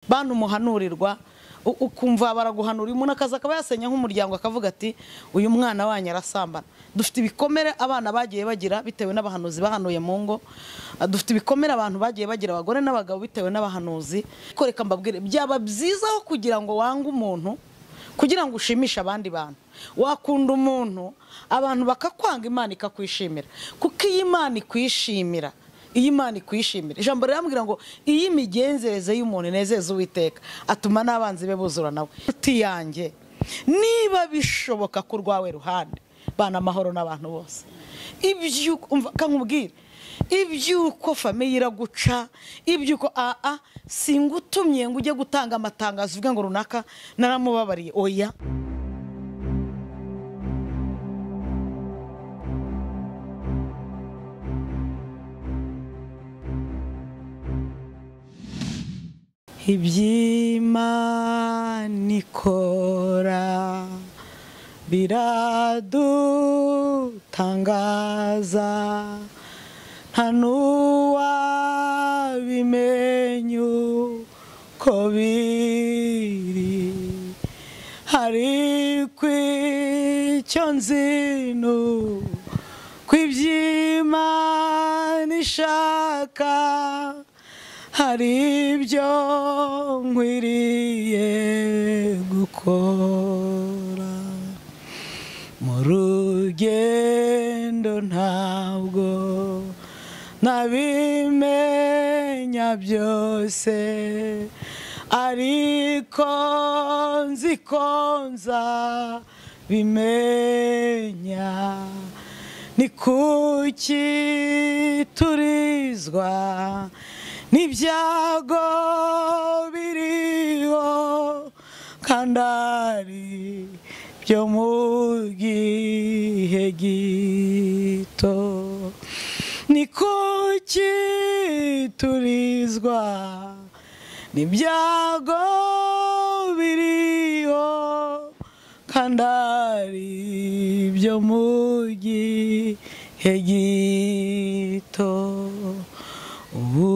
bantu umuhanurirwa u- ukumva baraguhanura uyu muntu akaza akaba yasenya nk'umuryango akavuga ati uyu mwana wanyu arasambana dufite ibikomere abana bagiye bagira bitewe n'abahanuzi bahanuye mu ngo Ah, dufite ibikomere abantu bagiye bagira abagore n'abagabo bitewe n'abahanuzi Ariko reka mbabwire byaba byiza aho kugira ngo wange umuntu kugira ngo ushimishe abandi bantu wakunda umuntu abantu bakakwanga imana ikakwishimira kuko iyo imana ikwishimira iyo imana ikwishimira ijambo rirambwira ngo iyo imigenzereze y'umuntu inezeza uwiteka atuma n'abanzi be buzura nawe uti yanjye niba bishoboka ko urwawe ruhande bana amahoro n'abantu bose ibyuko umva kankubwire ibyuko famiye iraguca ibyuko aa singutumye ngo ujye gutanga amatangazo uvuge ngo runaka naramubabariye oya iby'imana ikora biradutangaza nta n'uwabimenya uko biri ariko icyo nzi ni uko iby'imana ishaka hari ibyo nkwiriye gukora mu rugendo ntabwo nabimenya byose ariko nzi ko nza bimenya ni kuki turizwa n'ibyago biriho kandi ari byo mu gihe gito ni kuki turizwa n'ibyago biriho kandi ari byo mu gihe gito ubu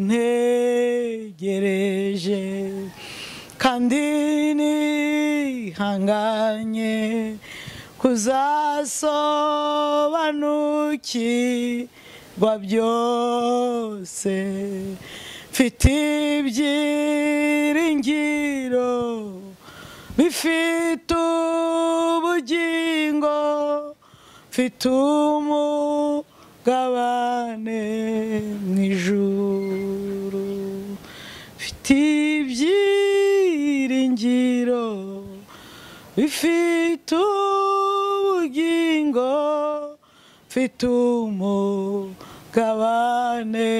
ntegereje kandi nihanganye kuzasobanukirwa byose mfite ibyiringiro bifite ubugingo mfite umugabane mu ijuru mfite ibyiringiro bifite ubugingo mfite umugabane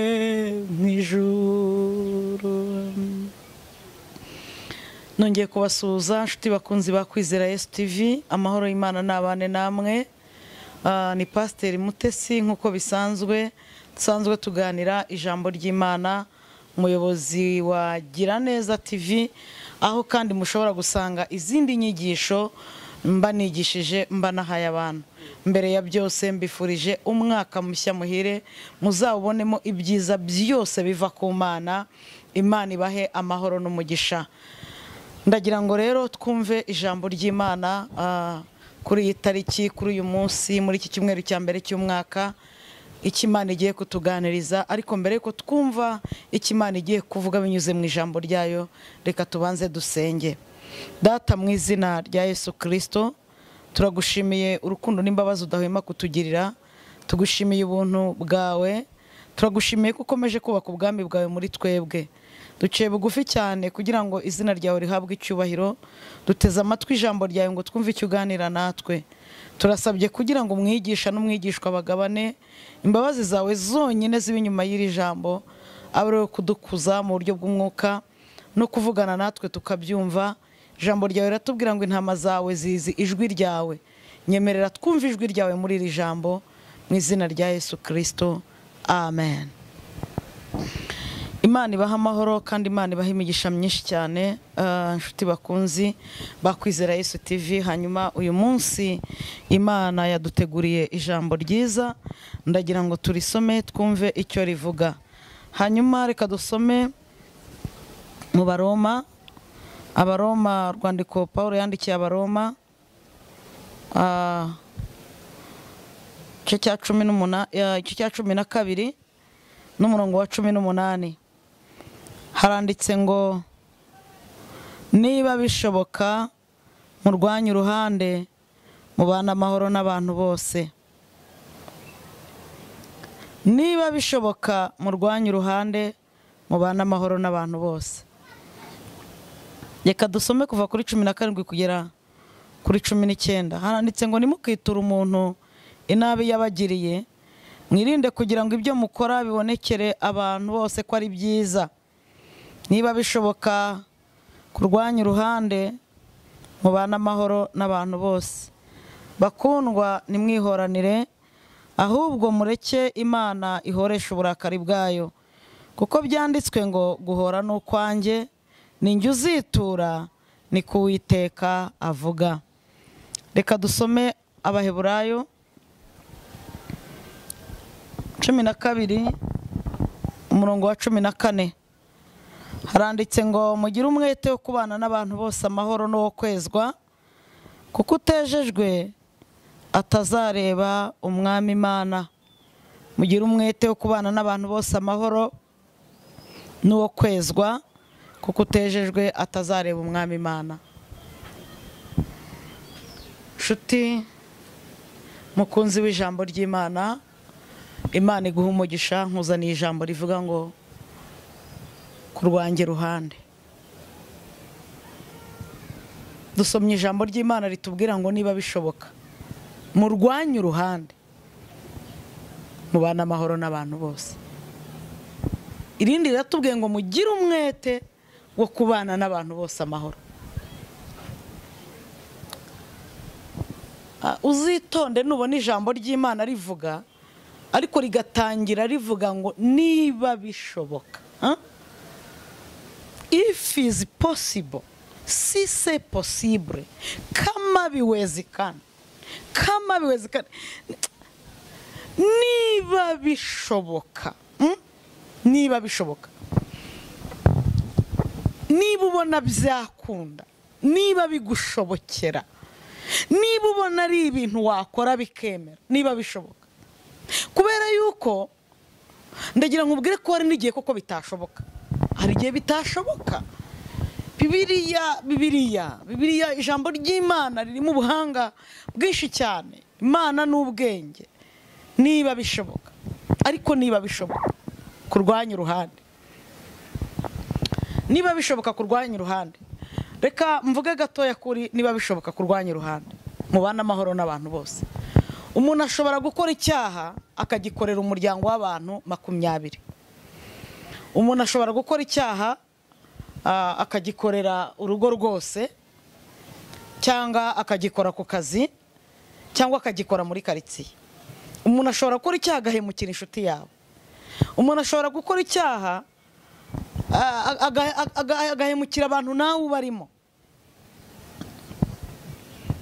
mu ijuru nongeye kubasuhuza inshuti bakunzi ba kwizera Yesu TV amahoro y'Imana n'abane namwe Ah, ni pasiteri mutesi nk'uko bisanzwe dusanzwe tuganira ijambo ry'imana umuyobozi wa giraneza tv aho kandi mushobora gusanga izindi nyigisho mba nigishije mba nahaye abantu mbere ya byose mbifurije umwaka mushya muhire muzawubonemo ibyiza byose biva ku mana imana ibahe amahoro n'umugisha ndagira ngo rero twumve ijambo ry'imana ah, kuri iyi tariki kuri uyu munsi muri iki cyumweru cya mbere cy'umwaka icyo imana igiye kutuganiriza ariko mbere yuko twumva icyo imana igiye kuvuga binyuze mu ijambo ryayo reka tubanze dusenge data mu izina rya yesu kirisito turagushimiye urukundo n'imbabazi udahwema kutugirira tugushimiye ubuntu bwawe turagushimiye ko ukomeje kubaka ubwami bwawe muri twebwe duciye bugufi cyane kugira ngo izina ryawe rihabwe icyubahiro duteze amatwi ijambo ryawe ngo twumve icyo uganira natwe turasabye kugira ngo umwigisha n'umwigishwa bagabane imbabazi zawe zonyine ziba inyuma y'iri jambo abe ariwe kudukuza mu buryo bw'umwuka no kuvugana natwe tukabyumva ijambo ryawe riratubwira ngo intama zawe zizi ijwi ryawe nyemerera twumve ijwi ryawe muri iri jambo mu izina rya yesu kirisito amen imana ibaha amahoro kandi imana ibaha imigisha myinshi cyane Ah, inshuti bakunzi bakwizera yesu tv hanyuma uyu munsi imana yaduteguriye ijambo ryiza ndagira ngo turisome twumve icyo rivuga hanyuma reka dusome mu baroma abaroma urwandiko paul yandikiye abaroma ah, igice cya cumi n'umuna- eh, igice cya cumi na kabiri n'umurongo wa cumi n'umunani haranditse ngo niba bishoboka murwanye uruhande mubane amahoro n'abantu bose niba bishoboka murwanye uruhande mubane amahoro n'abantu bose reka dusome kuva kuri cumi na karindwi kugera kuri cumi n'icyenda haranditse ngo ntimukiture umuntu inabi yabagiriye mwirinde kugira ngo ibyo mukora bibonekere abantu bose ko ari byiza niba bishoboka kurwanya uruhande mubane amahoro n'abantu bose bakundwa nimwihoranire ahubwo mureke imana ihoreshe uburakari bwayo kuko byanditswe ngo guhora ni ukwanjye ni njye uzitura ni ku Uwiteka avuga reka dusome abaheburayo cumi na kabiri umurongo wa cumi na kane haranditse ngo mugire umwete wo kubana n'abantu bose amahoro n'uwo kwezwa kuko utejejwe atazareba umwami imana mugire umwete wo kubana n'abantu bose amahoro n'uwo kwezwa kuko utejejwe atazareba umwami imana nshuti mukunzi w'ijambo ry'imana imana iguha umugisha nkuzaniye ijambo rivuga ngo ku rwanjye ruhande dusomye ijambo ry'imana ritubwira ngo niba bishoboka murwanye uruhande mubane amahoro n'abantu bose irindi riratubwiye ngo mugire umwete wo kubana n'abantu bose amahoro Ah, uzitonde nubona ijambo ry'imana rivuga ariko rigatangira rivuga ngo niba bishoboka Ah? if is possible si se possible kama biwezekana kama biwezekana niba bishoboka mm? niba bishoboka niba ubona byakunda niba bigushobokera niba ubona ari ibintu wakora bikemera niba bishoboka kubera yuko ndagira ngo ubwire ko hari n'igihe koko bitashoboka hari igihe bitashoboka bibiriya bibiriya bibiriya ijambo ry'imana ririmo ubuhanga bwinshi cyane imana n'ubwenge niba bishoboka ariko niba bishoboka kurwanya uruhande niba bishoboka kurwanya uruhande reka mvuge gatoya kuri niba bishoboka kurwanya uruhande mubane amahoro n'abantu bose umuntu ashobora gukora icyaha akagikorera umuryango w'abantu makumyabiri umuntu ashobora gukora icyaha ah, akagikorera urugo rwose cyangwa akagikora ku kazi cyangwa akagikora muri karitsiye umuntu ashobora gukora icyaha agahemukira inshuti yawe umuntu ashobora gukora icyaha ah, aga- aga- aga- agahemukira abantu nawe ubarimo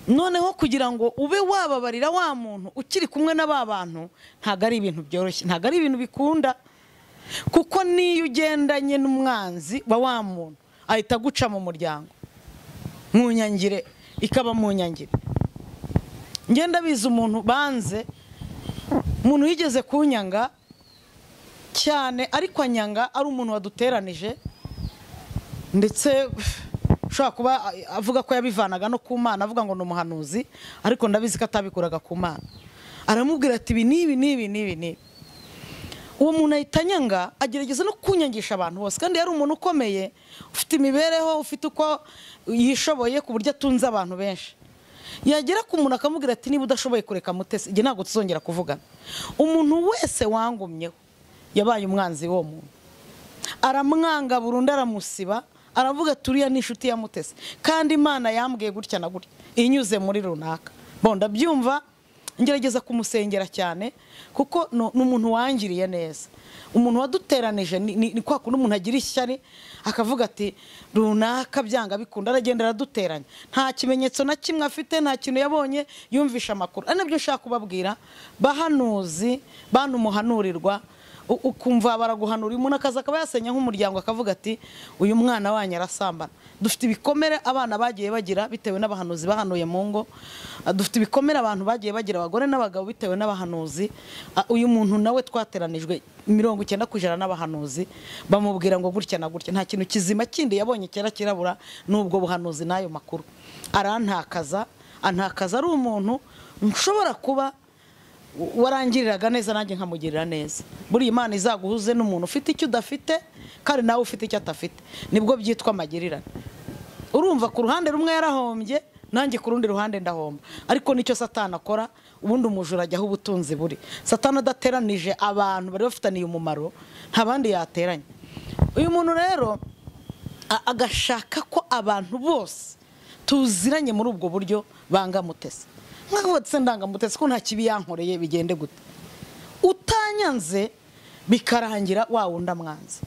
noneho kugira ngo ube wababarira wa muntu ukiri kumwe na ba bantu ntabwo ari ibintu byoroshye ntabwo ari ibintu bikunda kuko niyo ugendanye n'umwanzi wa wa muntu ahita aguca mu muryango munyangire ikaba munyangire ngenda biza umuntu banze umuntu yigeze kunyanga cyane ariko anyanga ari umuntu waduteranije ndetse ushobora kuba avuga ko yabivanaga no ku mana avuga ngo ni umuhanuzi ariko ndabizi ko atabikuraga ku mana aramubwira ati ibi n'ibi n'ibi n'ibi n'ibi uwo muntu ahita anyanga agerageza no kunyangisha abantu bose kandi yari umuntu ukomeye ufite imibereho ufite uko yishoboye ku buryo atunze abantu benshi yagera ku muntu akamubwira ati niba udashoboye kureka mutesi igihe ntabwo tuzongera kuvugana umuntu wese wangumyeho yabaye umwanzi w'uwo muntu aramwanga burundu aramusiba aravuga ati uriya ni inshuti ya mutesi kandi imana yambwiye gutya na gutya inyuze muri runaka bon ndabyumva ngerageza kumusengera cyane kuko no- ni umuntu wangiriye neza umuntu waduteranije ni- ni ni kwa kundi umuntu agira ishyari akavuga ati runaka byanga bikunda aragenda araduteranya nta kimenyetso na kimwe afite nta kintu yabonye yumvisha amakuru ari nabyo nshaka kubabwira bahanuzi bantu muhanurirwa u- ukumva baraguhanura uyu muntu akaza akaba yasenya nk'umuryango akavuga ati uyu mwana wanyu arasambana dufite ibikomere abana bagiye bagira bitewe n'abahanuzi bahanuye mu ngo Ah, dufite ibikomere abantu bagiye bagira abagore n'abagabo bitewe n'abahanuzi Ah, uyu muntu nawe twateranijwe mirongo icyenda ku ijana n'abahanuzi bamubwira ngo gutya na gutya nta kintu kizima kindi yabonye kera kirabura n'ubwo buhanuzi n'ayo makuru arantakaza antakaza ari umuntu nshobora kuba warangiriraga neza nanjye nkamugirira neza buriya imana izaguhuze n'umuntu ufite icyo udafite kandi nawe ufite icyo atafite nibwo byitwa amagirirane urumva ku ruhande rumwe yarahombye nanjye ku rundi ruhande ndahomba ariko nicyo satani akora ubundi umujura ajya aho ubutunzi buri satani adateranije abantu bari bafitaniye umumaro nta bandi yateranye uyu muntu rero a- agashaka ko abantu bose tuziranye muri ubwo buryo bangamutese nkaho se ndangamutese ko nta kibi yankoreye bigende gute utanyanze bikarangira wa wundi amwanze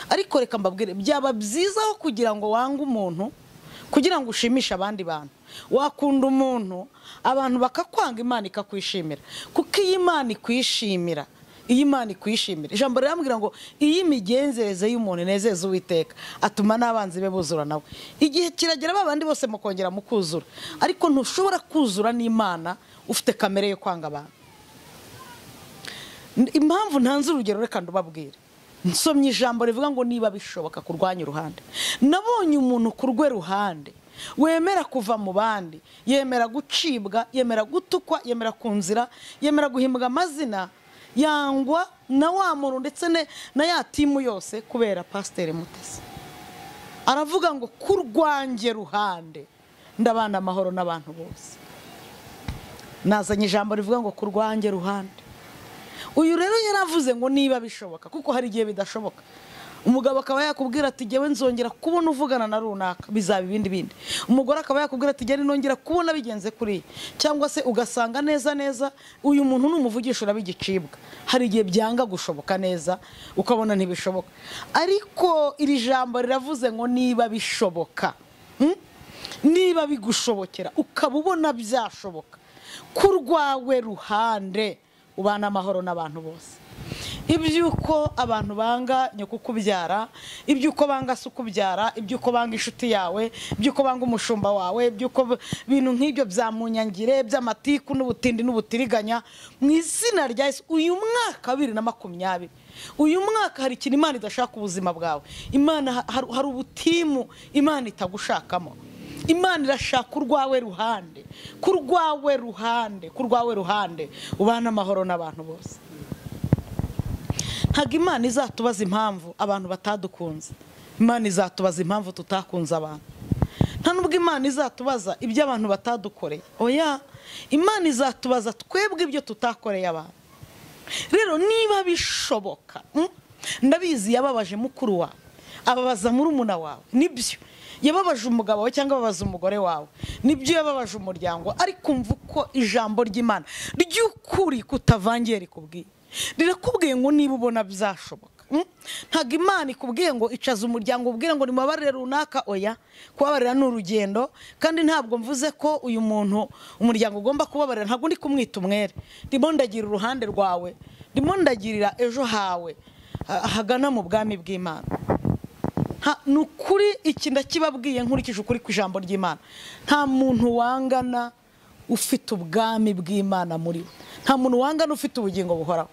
ariko reka mbabwire byaba byizaho kugira ngo wange umuntu kugira ngo ushimishe abandi bantu wakunda umuntu abantu bakakwanga imana ikakwishimira kuko iyo imana ikwishimira iyo imana ikwishimira ijambo rirambwira ngo iyo imigenzereze y'umuntu inezeza uwiteka atuma n'abanzi be buzura nawe igihe kiragera ba bandi bose mukongera mukuzura ariko ntushobora kuzura n'imana ufite kamere yo kwanga abantu N- impamvu ntanze urugero reka ndubabwire nsomye ijambo rivuga ngo niba bishoboka kurwanya uruhande nabonye umuntu ku rwe ruhande wemera kuva mu bandi yemera gucibwa yemera gutukwa yemera ku nzira yemera guhimbwa amazina yangwa na wa muntu ndetse ne- na ya timu yose kubera pasiteri mutesi aravuga ngo ku rwanjye ruhande ndabana amahoro n'abantu bose nazanye ijambo rivuga ngo ku rwanjye ruhande uyu rero yaravuze ngo niba bishoboka kuko hari igihe bidashoboka umugabo akaba yakubwira ati jyewe nzongera kubona uvugana na runaka bizaba ibindi bindi umugore akaba yakubwira ati jyewe nongera kubona bigenze kuriya cyangwa se ugasanga neza neza uyu muntu ni umuvugisha uraba igicibwa hari igihe byanga gushoboka neza ukabona ntibishoboka ariko iri jambo riravuze ngo niba bishoboka Hmm? niba bigushobokera ukaba ubona byashoboka ku rwawe ruhande ubana amahoro n'abantu bose iby'uko abantu banga nyoko ukubyara iby'uko banga se ukubyara iby'uko banga inshuti yawe iby'uko banga umushumba wawe iby'uko b- ibintu nk'ibyo bya munyangire by'amatiku n'ubutindi n'ubutiriganya mu izina rya yesu uyu mwaka wa bibiri na makumyabiri uyu mwaka hari ikintu imana idashaka ubuzima bwawe imana ha- hari hari ubutimu imana itagushakamo imana irashaka urwawe ruhande ku rwawe ruhande ku rwawe ruhande ubana amahoro n'abantu bose ntabwo imana izatubaza impamvu abantu batadukunze imana izatubaza impamvu tutakunze abantu nta nubwo imana izatubaza ibyo abantu batadukoreye oya imana izatubaza twebwe ibyo tutakoreye abantu rero niba bishoboka mm, ndabizi yababaje mukuru wawe ababaza murumuna wawe nibyo yababaje umugabo wawe cyangwa ababaza umugore wawe nibyo yababaje umuryango ariko umva uko ijambo ry'imana ry'ukuri kutavangiye rikubwiye rirakubwiye ngo niba ubona byashoboka Mm? ntabwo imana ikubwiye ngo icaza umuryango ubwire ngo nimubabarire runaka oya kubabarira ni urugendo kandi ntabwo mvuze ko uyu muntu umuryango ugomba kubabarira ntabwo ndi kumwita umwere ndimo ndagira uruhande rwawe ndimo ndagirira ejo hawe ha- hagana mu bwami bw'imana Ha- ni ukuri iki ndakibabwiye nkurikije ukuri ku ijambo ry'imana nta muntu wangana ufite ubwami bw'imana muri we nta muntu wangana ufite ubugingo buhoraho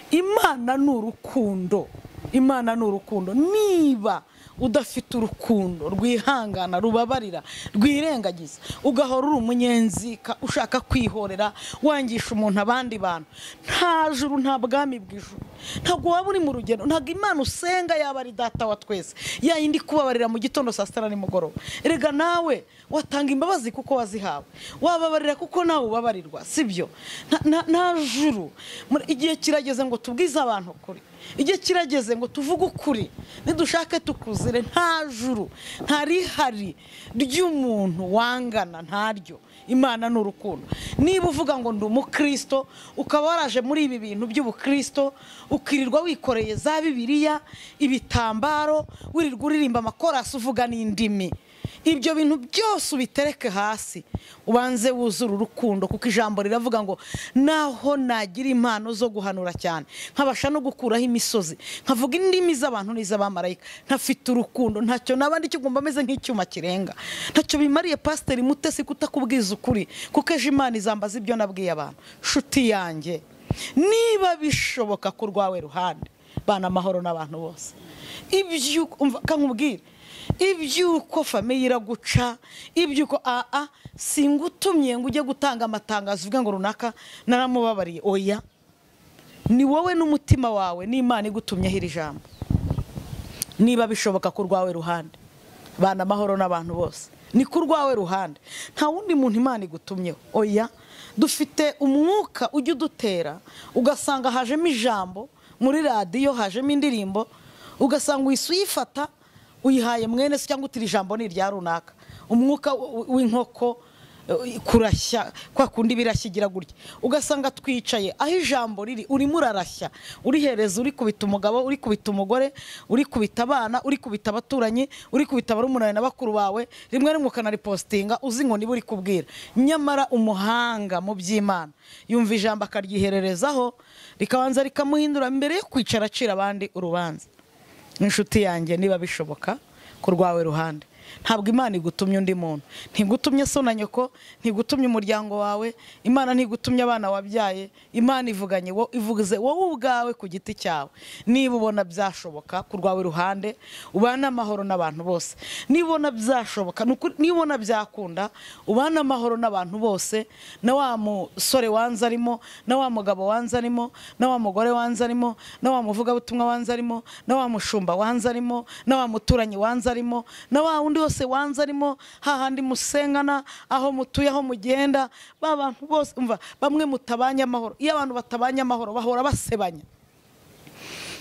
imana ni urukundo imana ni urukundo niba udafite urukundo rwihangana rubabarira rwirengagiza ugahora uri umunyenzika ushaka kwihorera wangisha umuntu abandi bantu nta juru nta bwami bw'ijuru ntabwo waba uri mu rugendo ntabwo imana usenga yaba ari data wa twese yayindi kubabarira mu gitondo saa sita na nimugoroba erega nawe watanga imbabazi kuko wazihawe wababarira kuko nawe ubabarirwa sibyo Nta- nta- nta juru Muri- igihe kirageze ngo tubwize abantu ukuri igihe kirageze ngo tuvuge ukuri nidushake tukuzire nta juru nta rihari ry'umuntu wangana ntaryo imana ni urukundo niba uvuga ngo ndi umukristo ukaba waraje muri ibi bintu by'ubukristo ukirirwa wikoreye za bibiliya ibitambaro wirirwa uririmba amakorasi uvuga n'indimi ibyo bintu byose ubitereke hasi ubanze wuzure urukundo kuko ijambo riravuga ngo naho nagira impano zo guhanura cyane nkabasha no gukuraho imisozi nkavuga indimi z'abantu n'iz'abamarayika ntafite urukundo ntacyo naba ndi kigomba ameze nk'icyuma kirenga ntacyo bimariye pasiteri mutesi kutakubwiza ukuri kuko ejo imana izambaza ibyo nabwiye abantu nshuti yanjye niba bishoboka ku rwawe ruhande bana amahoro n'abantu bose iby'uko nkubwire iby'uko famiye iraguca iby'uko aa singutumye ngo ujye gutanga amatangazo uvuga ngo runaka naramubabariye oya ni wowe n'umutima wawe n'imana igutumyeho iri jambo niba bishoboka ku rwawe ruhande bana amahoro n'abantu bose ni ku rwawe ruhande nta wundi muntu imana igutumyeho oya dufite umwuka ujya udutera ugasanga hajemo ijambo muri radiyo hajemo indirimbo ugasanga uhise uyifata uyihaye mwene se cyangwa utira ijambo ni irya runaka umwuka w'inkoko kurashya kwa kundi birashyigira gutya ugasanga twicaye aho ijambo riri urimo urarashya urihereza uri kubita umugabo uri kubita umugore uri kubita abana uri kubita abaturanyi uri kubita barumuna na bakuru bawe rimwe rimwe ukanaripositinga uzi ngo niba uri kubwira nyamara umuhanga mu by'imana yumva ijambo akaryihererezaho rikabanza rikamuhindura mbere yo kwicara acira abandi urubanza inshuti yanjye niba bishoboka ku rwawe ruhande ntabwo imana igutumye undi muntu ntigutumye so na nyoko ntigutumye umuryango wawe imana ntigutumye abana wabyaye imana ivuganye wo ivuze wowe ubwawe ku giti cyawe niba ubona byashoboka ku rwawe ruhande ubane amahoro n'abantu bose niba ubona byashoboka niba ubona byakunda ubane amahoro n'abantu bose na wa musore wanze arimo na wa mugabo wanze arimo na wa mugore wanze arimo na wa muvugabutumwa wanze arimo na wa mushumba wanze arimo na wa muturanyi wanze arimo na wa wundi wose wanze arimo hahandi musengana aho mutuye aho mugenda ba bantu bose umva bamwe mutabanye amahoro iyo abantu batabanye amahoro bahora basebanya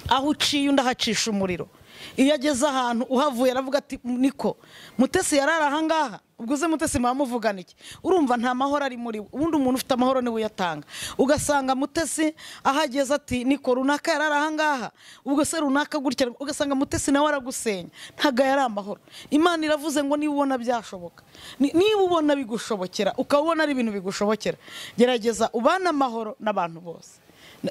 aho uciye undi ahacisha umuriro iyo ageze ahantu uhavuye aravuga ati niko mutesi yari ari ahangaha ubwo uze mutesi muba muvugana iki urumva nta mahoro ari muri we ubundi umuntu ufite amahoro niwe uyatanga ugasanga mutesi aho ageze ati niko runaka yari ari ahangaha ubwo se runaka gutya ugasanga mutesi nawe aragusenya ntabwo yari amahoro imana iravuze ngo niba ubona byashoboka niba ubona bigushobokera ukabona ari ibintu bigushobokera gerageza ubane amahoro n'abantu bose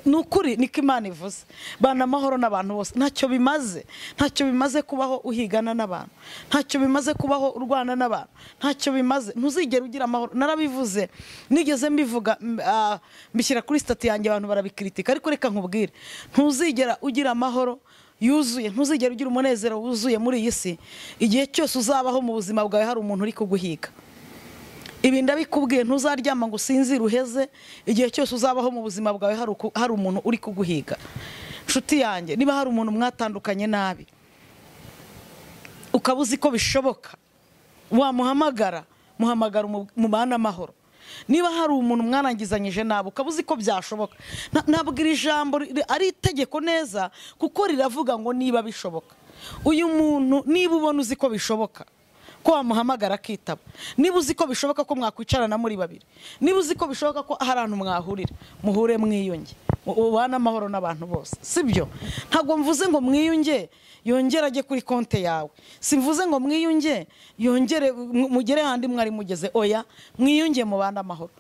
ni ukuri niko imana ivuze bana amahoro n'abantu bose ntacyo bimaze ntacyo bimaze kubaho uhigana n'abantu ntacyo bimaze kubaho urwana n'abantu ntacyo bimaze ntuzigere ugira amahoro narabivuze nigeze mbivuga mbishyira kuri sitati yanjye abantu barabikiritika ariko reka nkubwire ntuzigera ugira amahoro yuzuye ntuzigere ugira umunezero wuzuye muri iyi si igihe cyose uzabaho mu buzima bwawe hari umuntu uri kuguhiga ibi ndabikubwiye ntuzaryama ngo usinzire uheze igihe cyose uzabaho mu buzima bwawe hari umuntu uri kuguhiga inshuti yanjye niba hari umuntu mwatandukanye nabi ukaba uzi ko bishoboka wamuhamagara muhamagara umubana amahoro niba hari umuntu mwarangizanyije nabi ukaba uzi ko byashoboka ntabwo iri jambo ari itegeko neza kuko riravuga ngo niba bishoboka uyu muntu niba ubona uzi ko bishoboka ko wamuhamagara akitaba niba uzi ko bishoboka ko mwakwicarana muri babiri niba uzi ko bishoboka ko hari ahantu mwahurira muhure mwiyunge ubane amahoro n'abantu bose sibyo ntabwo mvuze ngo mwiyunge yongere ajye kuri konti yawe simvuze ngo mwiyunge yongere mugere ahandi mwari mugeze oya mwiyunge mubane amahoro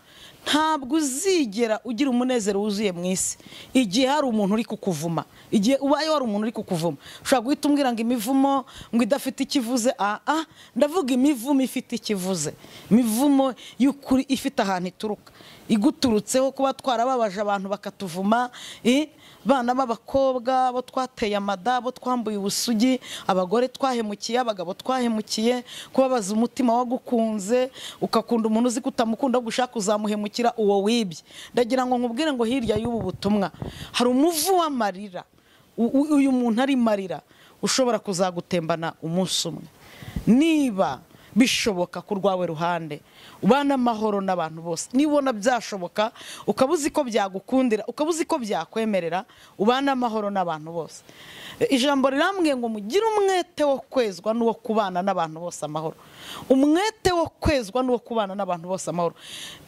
ntabwo uzigera ugira umunezero wuzuye mu isi igihe hari umuntu uri kukuvuma igihe ubaye hari umuntu uri kukuvuma ushobora guhita umbwira ngo imivumo ngo idafite ikivuze aha ndavuga imivumo ifite ikivuze imivumo y'ukuri ifite ahantu ituruka iguturutseho kuba twarababaje abantu bakatuvuma abana b'abakobwa bo twateye amada bo twambuye ubusugi abagore twahemukiye abagabo twahemukiye kubabaza umutima wagukunze ukakunda umuntu uzi ko utamukunda gushaka uzamuhemukira uwo wibye ndagira ngo nkubwire ngo hirya y'ubu butumwa hari umuvu w'amarira uyu muntu ari marira ushobora kuzagutembana umunsi umwe niba bishoboka ku rwawe ruhande ubane amahoro n'abantu bose nibona byashoboka ukaba uzi ko byagukundira ukaba uzi ko byakwemerera ubane amahoro n'abantu bose ijambo rirambwiye ngo mugire umwete wo kwezwa n'uwo kubana n'abantu bose amahoro umwete wo kwezwa n'uwo kubana n'abantu bose amahoro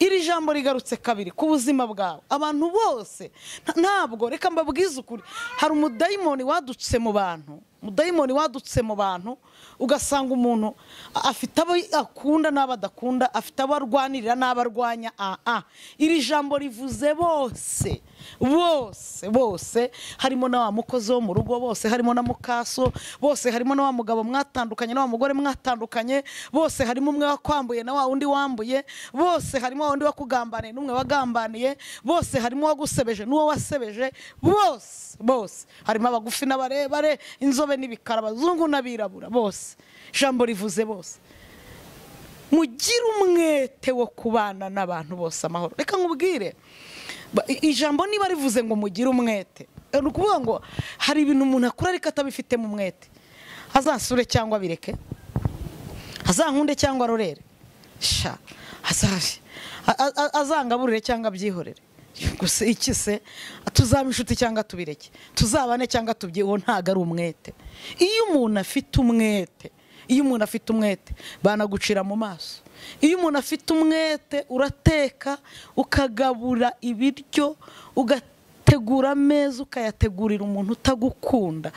iri jambo rigarutse kabiri ku buzima bwawe abantu bose ntabwo reka mbabwize ukuri hari umudayimoni wadutse mu bantu umudayimoni wadutse mu bantu ugasanga umuntu afite abo akunda n'abo adakunda afite abo arwanirira n'abo arwanya aa iri jambo rivuze bose bose bose harimo na wa mukozi wo mu rugo bose harimo na mukaso bose harimo na wa mugabo mwatandukanye na wa mugore mwatandukanye bose harimo umwe wakwambuye na wa wundi wambuye bose harimo wa wundi wakugambaniye n'umwe wagambaniye bose harimo uwagusebeje n'uwo wasebeje bose bose harimo abagufi n'abarebare inzobe n'ibikara abazungu n'abirabura bose ijambo rivuze bose mugire umwete wo kubana n'abantu bose amahoro reka nkubwire ba- i- ijambo niba rivuze ngo mugire umwete ni ukuvuga ngo hari ibintu umuntu akora ariko atabifitemo umwete azasure cyangwa abireke azankunde cyangwa arorere sha azabe a- a- a- azangaburire cyangwa abyihorere gusa iki se tuzaba inshuti cyangwa tubireke tuzabane cyangwa tubye uwo ntabwo ari umwete iyo umuntu afite umwete iyo umuntu afite umwete banagucira mu maso iyo umuntu afite umwete urateka ukagabura ibiryo ugateka tegura ameza ukayategurira umuntu utagukunda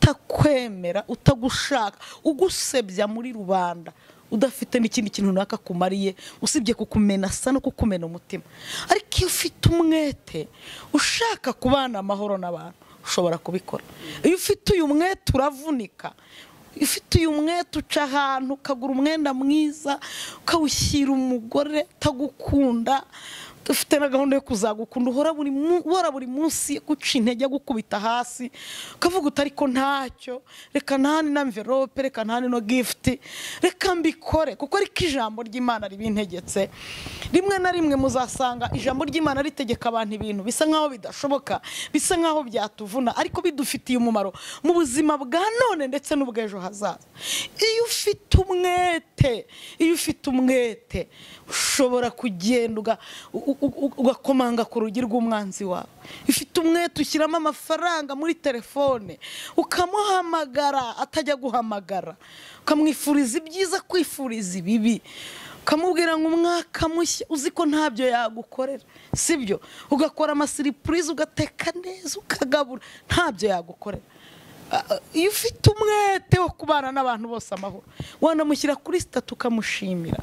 utakwemera utagushaka ugusebya muri rubanda udafite n'ikindi kintu runaka kumariye usibye kukumena asa no kukumena umutima ariko iyo ufite umwete ushaka kubana amahoro n'abantu ushobora kubikora iyo ufite uyu mwete uravunika ufite uyu mwete uca ahantu ukagura umwenda mwiza ukawushyira umugore utagukunda ufite na gahunda yo kuzagukunda uhora buri mu- uhora buri munsi guca intege gukubita hasi ukavuga uti ariko ntacyo reka nta n'amverope reka nta no gifuti reka mbikore kuko ariko ijambo ry'imana ribintegetse rimwe na rimwe muzasanga ijambo ry'imana ritegeka abantu ibintu bisa nkaho bidashoboka bisa nkaho byatuvuna ariko bidufitiye umumaro mu buzima bwa none ndetse n'ubw'ejo hazaza iyo ufite umwete iyo ufite umwete ushobora kugenda uga- u- u- u- ugakomanga ku rugi rw'umwanzi wawe ifite umwete ushyiramo amafaranga muri telefone ukamuhamagara atajya guhamagara ukamwifuriza ibyiza kwifuriza ibibi ukamubwira ngo umwaka mushya uzi ko ntabyo yagukorera sibyo ugakora amasiripurize ugateka neza ukagabura ntabyo yagukorera Ah, iyo ufite umwete wo kubana n'abantu bose amahoro wanamushyira kuri sitati ukamushimira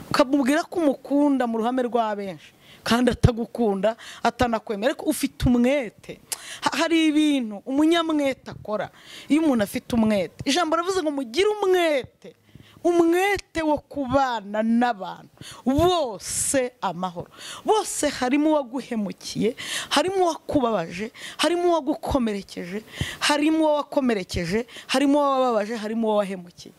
ukamubwira ko umukunda mu ruhame rwa benshi kandi atagukunda atanakwemera ariko ufite umwete Ha- hari ibintu umunyamwete akora iyo umuntu afite umwete ijambo ravuze ngo mugire umwete umwete wo kubana n'abantu bose amahoro bose harimo uwaguhemukiye harimo uwakubabaje harimo uwagukomerekeje harimo uwawakomerekeje harimo uwababaje harimo uwawahemukiye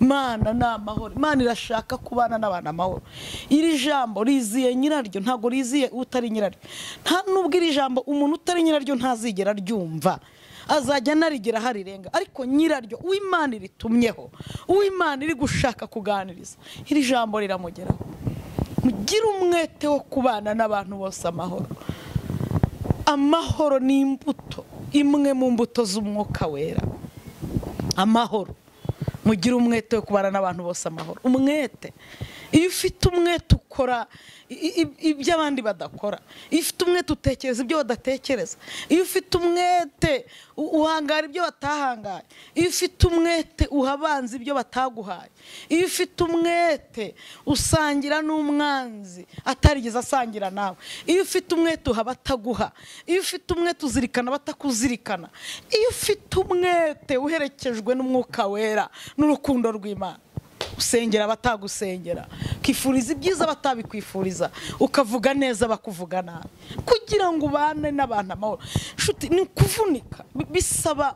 imana ni amahoro imana irashaka kubana n'abantu amahoro iri jambo riziye nyiraryo ntabwo riziye utari nyiraryo nta nubwo iri jambo umuntu utari nyiraryo ntazigera ryumva azajya anarigera aho arirenga ariko nyiraryo uw'imana iritumyeho uw'imana iri gushaka kuganiriza iri jambo riramugeraho mugire umwete wo kubana n'abantu bose amahoro amahoro ni imbuto imwe mu mbuto z'umwuka wera amahoro mugire umwete wo kubana n'abantu bose amahoro umwete iyo ufite umwete ukora i- i- ibyo abandi badakora iyo ufite umwete utekereza ibyo badatekereza iyo ufite umwete u- uhangara ibyo batahangaye iyo ufite umwete uha abanzi ibyo bataguhaye iyo ufite umwete usangira n'umwanzi atarigeze asangira nawe iyo ufite umwete uha abataguha iyo ufite umwete uzirikana abatakuzirikana iyo ufite umwete uherekejwe n'umwuka wera n'urukundo rw'imana usengera abatagusengera ukifuriza ibyiza batabikwifuriza ukavuga neza bakuvuga nabi kugira ngo ubane n'abantu amahoro nshuti ni ukuvunika bi- bisaba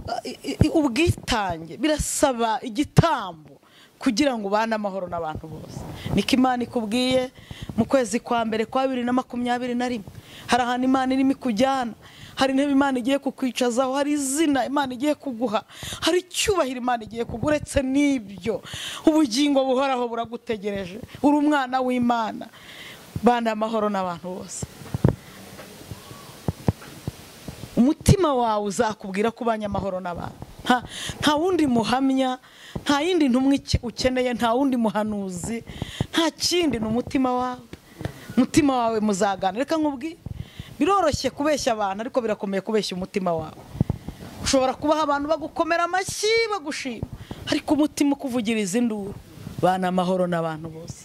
uh, i- i- ubwitange birasaba igitambo kugira ngo ubane amahoro n'abantu bose niko imana ikubwiye mu kwezi kwa mbere kwa bibiri na makumyabiri na rimwe hari ahantu imana irimo ikujyana hari intebe imana igiye kukwicazaho hari izina imana igiye kuguha hari icyubahiro imana igiye kuguha uretse n'ibyo ubugingo buhoraho buragutegereje uri umwana w'imana bana amahoro n'abantu bose umutima wawe uzakubwira ko ubanye amahoro n'abantu Nta- nta wundi muhamya nta yindi ntumwe uke- ukeneye nta wundi muhanuzi nta kindi ni umutima wawe umutima wawe muzagana reka nkubwire biroroshye kubeshya abantu ariko birakomeye kubeshya umutima wawe ushobora kubaha abantu bagukomera amashyi bagushima ariko umutima ukuvugiriza induru bana amahoro n'abantu bose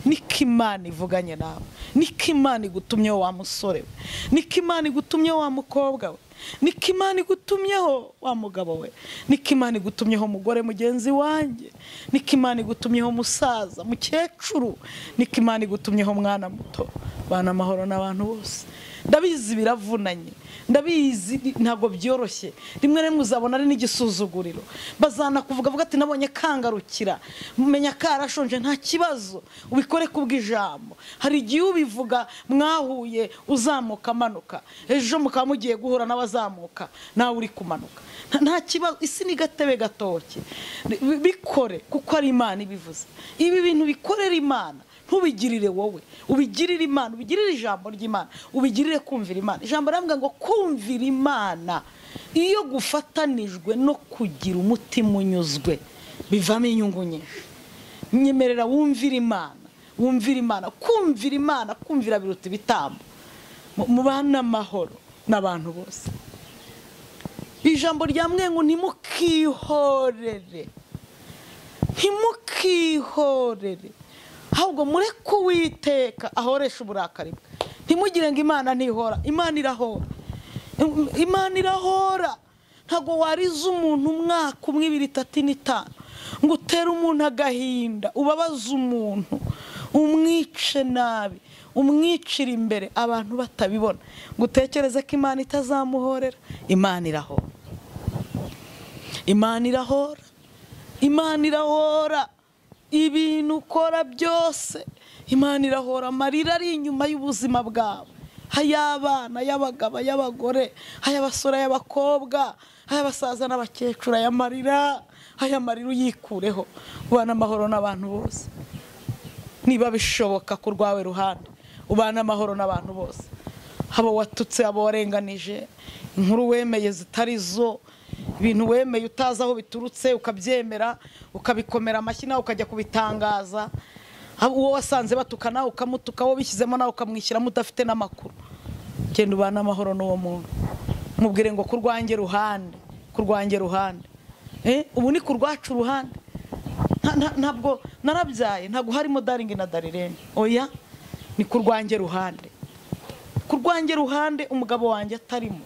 niko imana ivuganye nawe niko imana igutumyeho wa musore we niko imana igutumyeho wa mukobwa we niko imana igutumyeho wa mugabo we niko imana igutumyeho umugore mugenzi wanjye niko imana igutumyeho umusaza mukecuru niko imana igutumyeho umwana muto bana amahoro n'abantu bose ndabizi biravunanye ndabizi ntabwo byoroshye rimwe na rimwe uzabona ari n'igisuzuguriro bazanakuvuga avuga ati nabonye kangarukira menya karashonje nta kibazo ubikore kubw'ijambo hari igihe ubivuga mwahuye uzamuka amanuka ejo mukaba mugiye guhura n'abazamuka nawe uri kumanuka Nta- nta kibazo isi ni gatebe gatoki Bi- bikore kuko ari imana ibivuze ibi bintu bikorera imana ntubigirire wowe ubigirire imana ubigirire ijambo ry'imana ubigirire kumvira imana ijambo riravuga ngo kumvira imana iyo gufatanijwe no kugira umutima unyuzwe bivamo inyungu nyinshi nyemerera wumvira imana wumvira imana kumvira imana kumvira biruta ibitambo Mu- mubane amahoro n'abantu bose ijambo rya mwengu ntimukihorere ntimukihorere ahubwo mureke uwiteka ahoresha uburakari bwe ntimugire ngo imana ntihora imana irahora Im- imana irahora ntabwo wariza umuntu umwaka umwe ibiri itatu ine itanu ngo utere umuntu agahinda ubabaze umuntu umwice nabi umwicira imbere abantu batabibona ngo utekereze ko imana itazamuhorera imana irahora imana irahora imana irahora ibintu ukora byose imana irahora amarira ari inyuma y'ubuzima bwabo ay'abana ay'abagabo ay'abagore ay'abasore ay'abakobwa ay'abasaza n'abakecuru aya marira aya marira uyikureho ubana amahoro n'abantu bose niba bishoboka ku rwawe ruhande ubane amahoro n'abantu bose haba watutse abo warenganije inkuru wemeye zitari zo ibintu wemeye utazi aho biturutse ukabyemera ukabikomera amashyi nawe ukajya kubitangaza haba uwo wasanze batuka nawe ukamutuka wowe ubishyizemo nawe ukamwishyiramo udafite n'amakuru genda ubane amahoro n'uwo muntu mubwire ngo ku rwanjye ruhande ku rwanjye ruhande Eh, ubu ni ku rwacu ruhande Nta- nta- ntabwo narabyaye ntabwo harimo daringi na darirene oya ni ku rwanjye ruhande ku rwanjye ruhande umugabo wanjye atarimo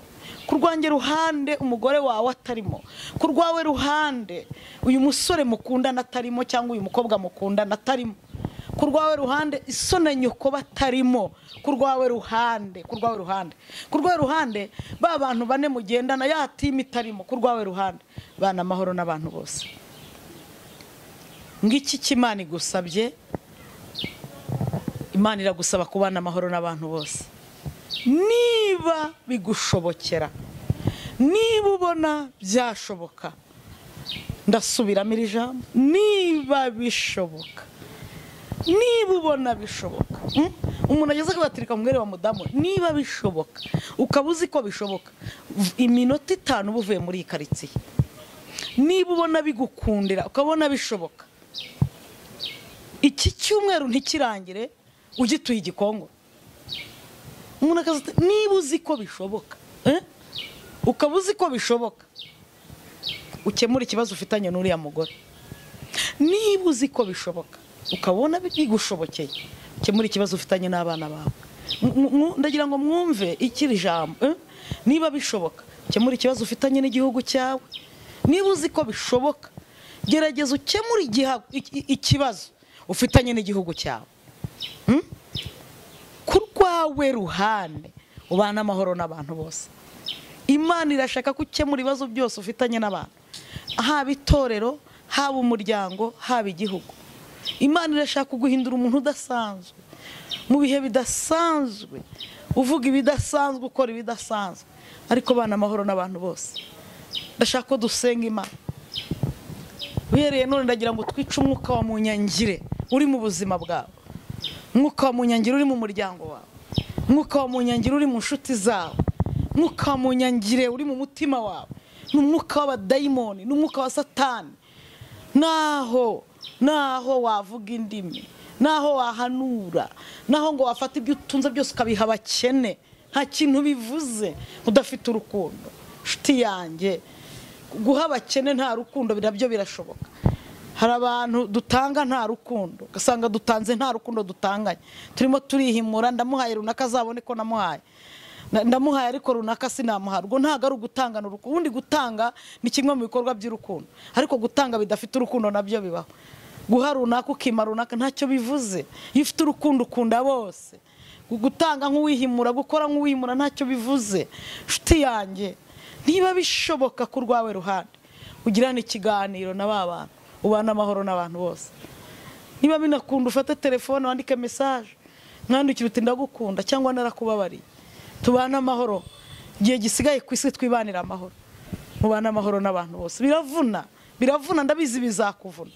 ku rwanjye ruhande umugore wawe atarimo ku rwawe ruhande uyu musore mukundana atarimo cyangwa uyu mukobwa mukundana atarimo ku rwawe ruhande isona nyoko batarimo ku rwawe ruhande ku rwawe ruhande ku rwawe ruhande ba bantu bane mugendana ya timu itarimo ku rwawe ruhande bana amahoro n'abantu bose ngiki cy'imana igusabye imana iragusaba kubana amahoro n'abantu bose niba bigushobokera niba ubona byashoboka ndasubiramo iri jambo niba bishoboka niba ubona bishoboka mm? umuntu ageze akabatirika mu mwere wa mudamu niba bishoboka ukaba uzi ko bishoboka v- iminota itanu uba uvuye muri iyi karitsiye niba ubona bigukundira ukabona bishoboka iki cyumweru ntikirangire ugituye igikongoro umuntu akaza ati, niba uzi ko bishoboka eh? ukaba uzi ko bishoboka ukemura ikibazo ufitanye n'uriya mugore niba uzi ko bishoboka ukabona bigushobokeye ukemura ikibazo ufitanye n'abana bawe Mu- mu- mu- ndagira ngo mwumve ikiri jambo eh? niba bishoboka ukemura ikibazo ufitanye n'igihugu cyawe niba uzi ko bishoboka gerageza ukemure igiha- iki- iki- ikibazo ufitanye n'igihugu cyawe Mm? ku rwawe ruhande ubane amahoro n'abantu bose imana irashaka ko ukemura ibibazo byose ufitanye n'abantu haba itorero haba umuryango haba igihugu imana irashaka kuguhindura umuntu udasanzwe mu bihe bidasanzwe uvuga ibidasanzwe ukora ibidasanzwe ariko bana amahoro n'abantu bose ndashaka ko dusenga imana uhereye none ndagira ngo twice umwuka wa munyangire uri mu buzima bwawe mwuka wa munyangiro uri mu muryango wawe mwuka wa munyangiro uri mu nshuti zawe mwuka wa munyangire uri mu mutima wawe ni umwuka w'abadayimoni ni umwuka wa satani naho naho wavuga indimi naho wahanura naho ngo wafata ibyo utunze byose ukabiha abakene nta kintu bivuze udafite urukundo nshuti yanjye guha abakene nta rukundo nabyo birashoboka hari abantu dutanga nta rukundo ugasanga dutanze nta rukundo dutanganye turimo turihimura ndamuhaye runaka azabone ko namuhaye Na- ndamuhaye ariko runaka sinamuha ubwo ntabwo ari ugutangana urukundo ubundi gutanga ni kimwe mu bikorwa by'urukundo ariko gutanga bidafite urukundo nabyo bibaho guha runaka ukima runaka ntacyo bivuze iyo ufite urukundo ukunda bose gutanga nk'uwihimura gukora nk'uwihimura ntacyo bivuze nshuti yanjye niba bishoboka ku rwawe ruhande ugirane ikiganiro na ba bantu ubane amahoro n'abantu bose niba binakunda ufate telefone wandike mesaje mwandikire uti ndagukunda cyangwa narakubabariye tubane amahoro igihe gisigaye ku isi twibanire amahoro mubane amahoro n'abantu bose biravuna biravuna ndabizi bizakuvuna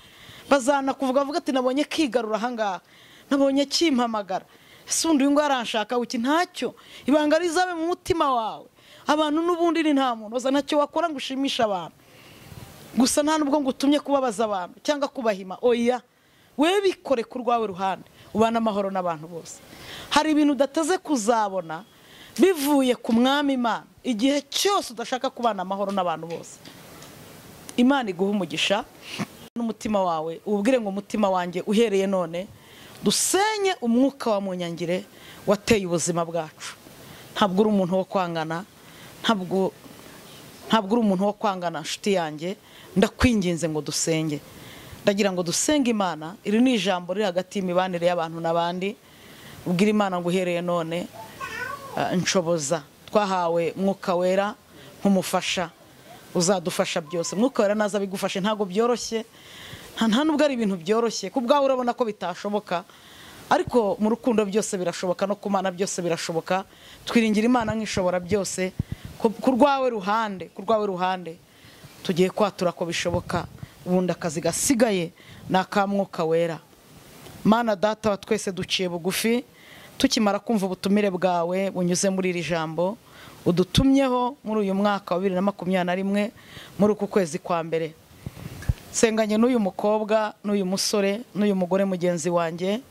bazanakuvuga avuga ati nabonye kigarura ahangaha nabonye kimpamagara ese undi uyu nguyu aranshaka uki ntacyo ibanga rizabe mu mutima wawe abantu n'ubundi ni nta muntu uza ntacyo wakora ngo ushimishe abantu gusa nta nubwo ngo utumye kubabaza abantu cyangwa kubahima oya wewe bikore ku rwawe ruhande ubane amahoro n'abantu bose hari ibintu udateze kuzabona bivuye ku mwami imana igihe cyose udashaka kubana amahoro n'abantu bose imana iguha umugisha n'umutima wawe ubwire ngo umutima wanjye uhereye none dusenye umwuka wa munyangire wateye ubuzima bwacu ntabwo uri umuntu wo kwangana ntabwo ntabwo uri umuntu wo kwangana nshuti yanjye ndakwinginze ngo dusenge ndagira ngo dusenge imana iri ni ijambo riri hagati y'imibanire y'abantu n'abandi ubwira imana ngo uhereye none eh, nshoboza twahawe mwuka wera nk'umufasha uzadufasha byose mwuka wera naza bigufashe ntabwo byoroshye nta nta nubwo ari ibintu byoroshye ku bwawe urabona ko bitashoboka ariko mu rukundo byose birashoboka no ku mana byose birashoboka twiringira imana nk'ishobora byose ku ku rwawe ruhande ku rwawe ruhande tugiye kwatura ko bishoboka ubundi akazi gasigaye ni akamwuka wera mana data wa twese duciye bugufi tukimara kumva ubutumire bwawe bunyuze muri iri jambo udutumyeho muri uyu mwaka wa bibiri na makumyabiri na rimwe muri uku kwezi kwa mbere senganye n'uyu mukobwa n'uyu musore n'uyu mugore mugenzi wanjye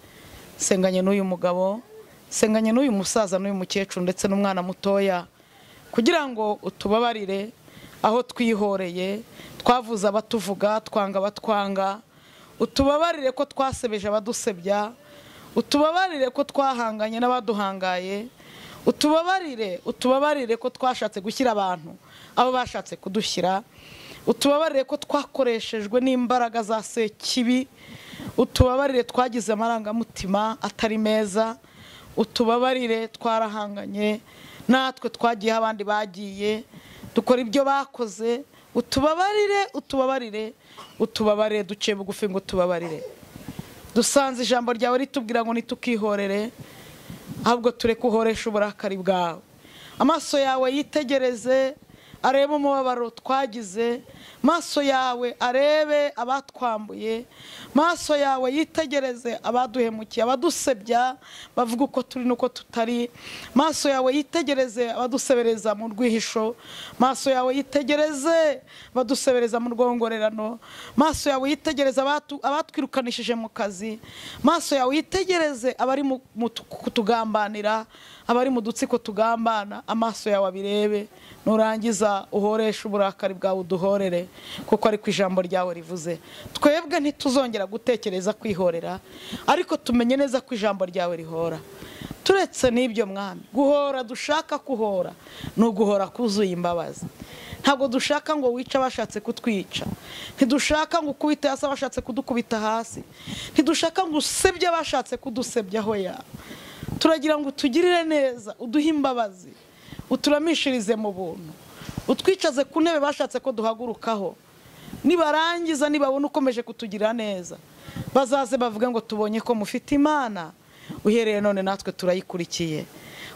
senganye n'uyu mugabo senganye n'uyu musaza n'uyu mukecuru ndetse n'umwana mutoya kugira ngo utubabarire aho twihoreye twavuze abatuvuga twanga abatwanga utubabarire ko twasebeje abadusebya utubabarire ko twahanganye n'abaduhangaye utubabarire utubabarire ko twashatse gushyira abantu aho bashatse kudushyira utubabarire ko twakoreshejwe n'imbaraga za sekibi utubabarire twagize amarangamutima atari meza utubabarire twarahanganye natwe twagiyeho abandi bagiye dukora ibyo bakoze utubabarire utubabarire utubabarire duciye bugufi ngo utubabarire dusanze ijambo ryawe ritubwira ngo ntitukihorere ahubwo tureke uhoresha uburakari bwawe amaso yawe yitegereze arebe umubabaro twagize maso yawe arebe abatwambuye maso yawe yitegereze abaduhemukiye abadusebya bavuga uko turi n'uko tutari maso yawe yitegereze abadusebereza mu rwihisho maso yawe yitegereze abadusebereza mu rwongorerano maso yawe yitegereze abatu- abatwirukanishije mu kazi maso yawe yitegereze abari mu- mu tu- kutugambanira abari mu dutsiko tugambana amaso yawe abirebe nurangiza uhoreshe uburakari bwawe uduhorere kuko ariko ijambo ryawe rivuze twebwe ntituzongera gutekereza kwihorera ariko tumenye neza ko ijambo ryawe rihora turetse n'ibyo mwami guhora dushaka kuhora ni uguhora kuzuye imbabazi ntabwo dushaka ngo wice abashatse kutwica ntidushaka ngo ukubite hasi abashatse kudukubita hasi ntidushaka ngo usebye abashatse kudusebyaho ya turagira ngo utugirire neza uduhe imbabazi uturamishirize mu buntu utwicaze ku ntebe bashatse ko duhagurukaho nibarangiza nibabona ukomeje kutugira neza bazaze bavuge ngo tubonye ko mufite imana uhereye none natwe turayikurikiye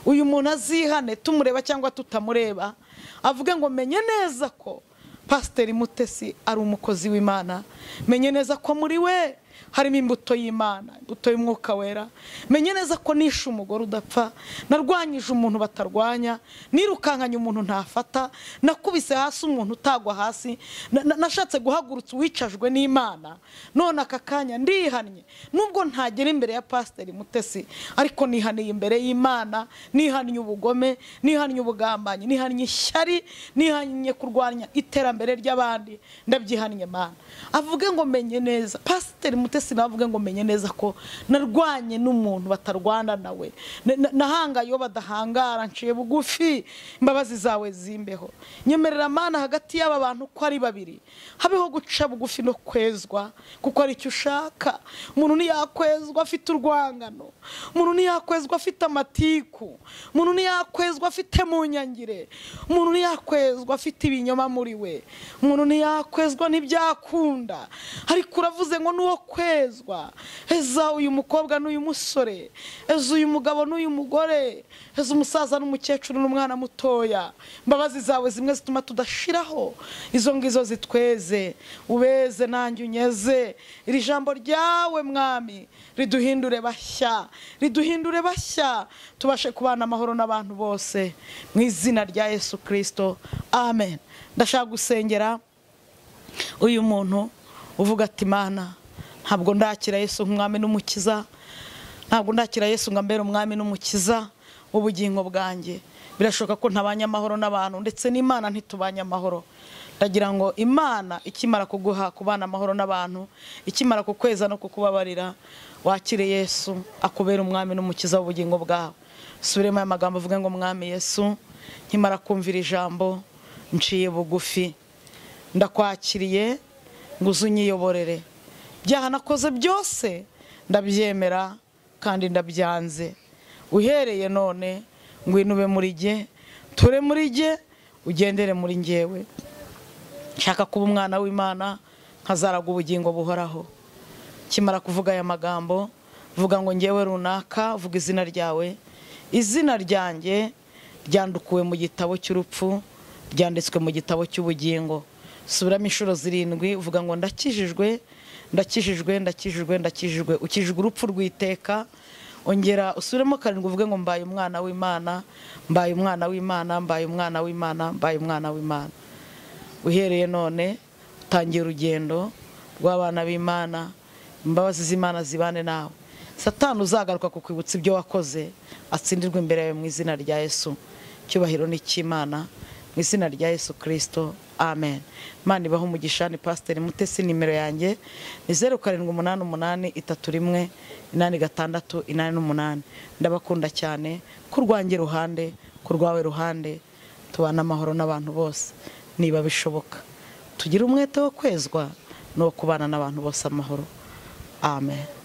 uyu muntu azihane tumureba cyangwa tutamureba avuge ngo menye neza ko pasiteri mutesi ari umukozi w'imana menye neza ko muri we harimo imbuto y'imana imbuto y'umwuka wera menye neza ko nishe umugore udapfa narwanyije umuntu batarwanya nirukankanye umuntu ntafata nakubise hasi umuntu utagwa hasi na- na- nashatse guhagurutsa uwicajwe n'imana none aka kanya ndihannye nubwo ntagera imbere ya pasiteri mutesi ariko nihaniye imbere y'imana nihannye ubugome nihannye ubugambanyi nihannye ishyari nihannye kurwanya iterambere ry'abandi ndabyihannye mana avuge ngo menye neza pasiteri mutesi nawe avuge ngo menye neza ko narwanye n'umuntu batarwana nawe Na- na- nahangaye iyo badahangara nciye bugufi imbabazi zawe zimbeho nyemerera mana hagati y'aba bantu uko ari babiri habeho guca bugufi no kwezwa kuko ari icyo ushaka umuntu ntiyakwezwa afite urwangano umuntu ntiyakwezwa afite amatiku umuntu ntiyakwezwa afite mu nyangire umuntu ntiyakwezwa afite ibinyoma muri we umuntu ntiyakwezwa ntibyakunda ariko uravuze ngo n'uwo kwezwa eza uyu mukobwa n'uyu musore eza uyu mugabo n'uyu mugore eza umusaza n'umukecuru n'umwana mutoya imbabazi zawe zimwe zituma tudashiraho izo ngizo zitweze ubeze nanjye unyeze iri jambo ryawe mwami riduhindure bashya riduhindure bashya tubashe kubana amahoro n'abantu bose mu izina rya yesu kirisito amen ndashaka gusengera uyu muntu uvuga ati mana ntabwo ndakira yesu nk'umwami n'umukiza ntabwo ndakira yesu ngo ambere umwami n'umukiza w'ubugingo bwanjye birashoboka ko ntabanye amahoro n'abantu ndetse n'imana ntitubanye amahoro ndagira ngo imana ikimara kuguha kubana amahoro n'abantu ikimara kukweza no kukubabarira wakire yesu akubere umwami n'umukiza w'ubugingo bwawe subiremo aya magambo avuga ngo mwami yesu nkimara kumvira ijambo nciye bugufi ndakwakiriye ngo uze unyiyoborere ibyaha nakoze byose ndabyemera kandi ndabyanze uhereye none ngwino ube muri jye ture muri jye ugendere muri njyewe nshaka kuba umwana w'imana nkazaraga ubugingo buhoraho kimara kuvuga aya magambo vuga ngo ngewe runaka vuga izina ryawe izina ryanjye ryandukuwe mu gitabo cy'urupfu ryanditswe mu gitabo cy'ubugingo subiramo inshuro zirindwi uvuga ngo ndakijijwe ndakijijwe ndakijijwe ndakijijwe ukijijwe urupfu rw'iteka ongera usubiremo karindwi uvuge ngo mbaye umwana w'imana mbaye umwana w'imana mbaye umwana w'imana mbaye umwana w'imana uhereye none utangiye urugendo rw'abana b'imana imbabazi z'imana zibane nawe satani uzagaruka kukwibutsa ibyo wakoze atsindirwa imbere yawe mu izina rya yesu icyubahiro ni icy'imana mu izina rya yesu kirisito amen imana ibaho umugisha ni pasiteri mutesi nimero yanjye ni zeru karindwi umunani umunani itatu rimwe inani gatandatu inani n'umunani ndabakunda cyane ku rwanjye ruhande ku rwawe ruhande tubane amahoro n'abantu bose niba bishoboka tugire umwete wo kwezwa n'uwo kubana n'abantu bose amahoro amen